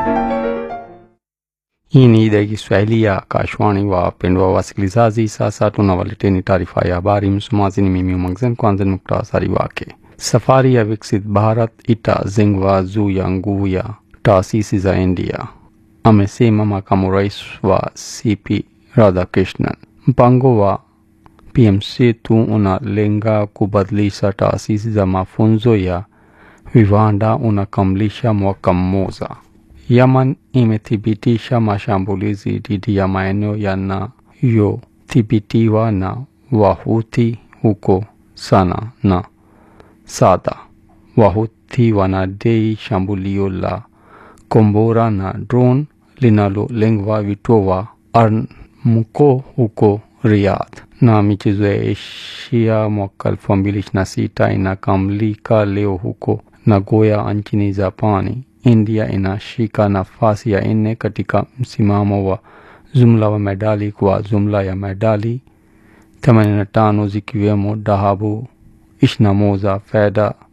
Hii ni idhaa ya Kiswahili ya Kashwani. Wapendwa wasikilizaji, sasa tunawaleteni taarifa ya habari. Msomaji ni mimi Umangzen. Kwanza ni muktasari wake. Safari ya Viksit Bharat itazengwa juu ya nguvu ya taasisi za India, amesema makamu rais wa CP Radhakrishnan. Mpango wa PMC2 unalenga kubadilisha taasisi za mafunzo ya viwanda unakamilisha mwaka mmoja. Yaman imethibitisha mashambulizi dhidi ya maeneo yanayothibitiwa na Wahuthi huko Sana na Sada. Wahuthi wanadai shambulio la kombora na drone linalolengwa vituo wa Armco huko Riyadh. Na michezo ya Asia mwaka 2026 inakamilika leo huko Nagoya nchini Japani. India inashika nafasi ya nne katika msimamo wa jumla wa medali kwa jumla ya medali 85 zikiwemo dhahabu 21, fedha